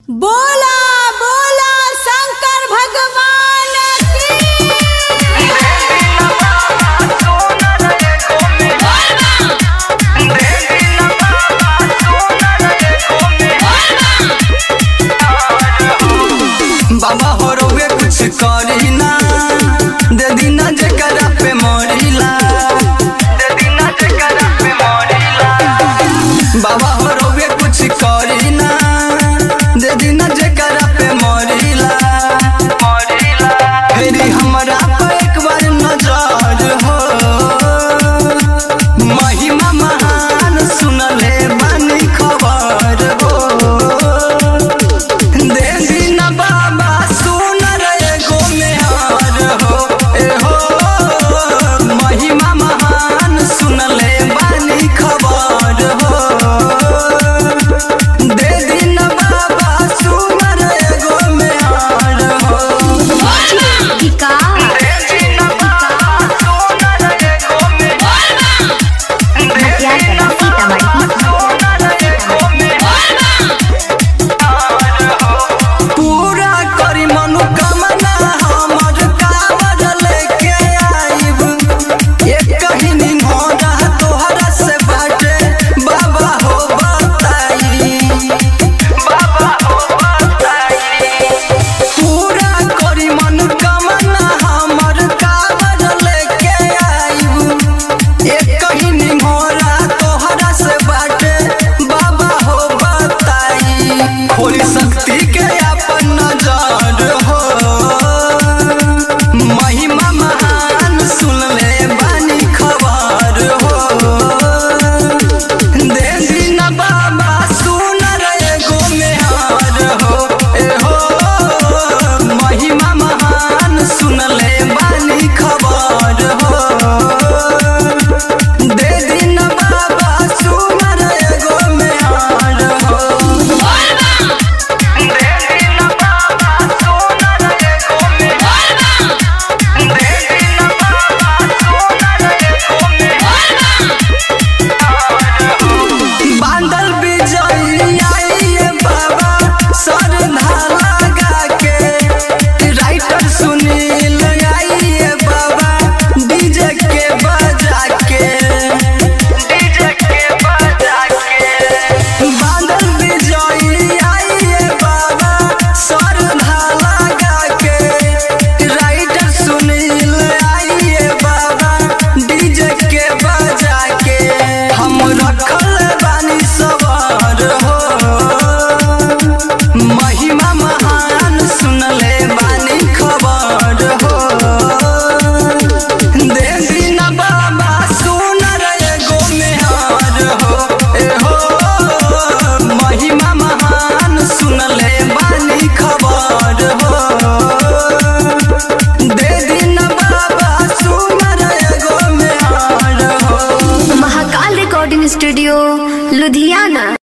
बोला बोला शंकर भगवान की बाबा हो रउए कुछ करी ना दे दीना जेकरा पे मरिला दे दीना जेकरा पे मरिला बाबा हो रउए कुछ करी ना दे दीना जेकरा पे मरिला मरिला फेरी हमरा पे एक बार नजर हो महिमा महान सुनले बानी खबर हो देवी न बाबा सुनर एगो मेहर हो ए हो महिमा महान सुनले बानी खबर हो देवी न बाबा सुनर एगो मेहर हो टिका देवी न बाबा सुनर एगो मेहर मटियार कला सीतामढ़ी पूरा करी मनोकामना हमर कावर लेके आइब एक कहिनी मोरा तोहरा से बाटे बाबा हो बताई बाबा हो बताई पूरा करी मनोकामना हमर कावर लेके आइब एक कहिनी मोरा तोहरा से बाटे बाबा हो बताई होली शक्ति के